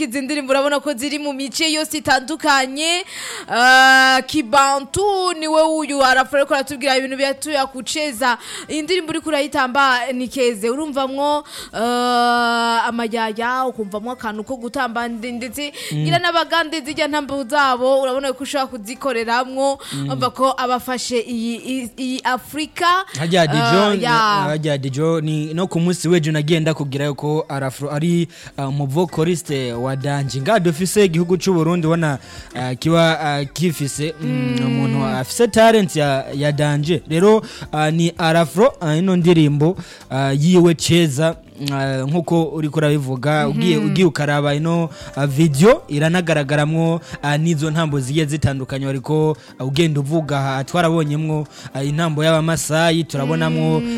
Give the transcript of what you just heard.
izi ndirimbo urabona ko ziri mu mice yose itandukanye uh, kibantu niwe uyu arafura ariko aratubwira ibintu byatuya kuceza iyi ndirimbo uriko urayitamba ni keze urumvamwo uh, amajyaya ukumvamwo akantu ko gutamba ndi- ndetse ngira n'abagande zijya ntambo zabo urabona ko ushobora kuzikoreramwo umva ko abafashe iyi iyi- iyi afurika hajya uh, dijo ya hajya dijo ni no ku munsi w'ejo nagiye ndakubwira yuko arafro ari uh, umuvokoriste wa danje nga dufise igihugu cy'u Burundi ubona uh, kiba uh, kifise mm, umuntu afise talent ya, ya danje rero uh, ni arafro uh, ino ndirimbo uh, yiwe ceza uh, nkuko uriko urabivuga ugiye ugiye ukaraba ino uh, video iranagaragaramwo uh, n'izo ntambo zigiye zitandukanye ariko uh, ugenda uvuga aha twarabonyemwo uh, intambo y'abamasayi turabonamwo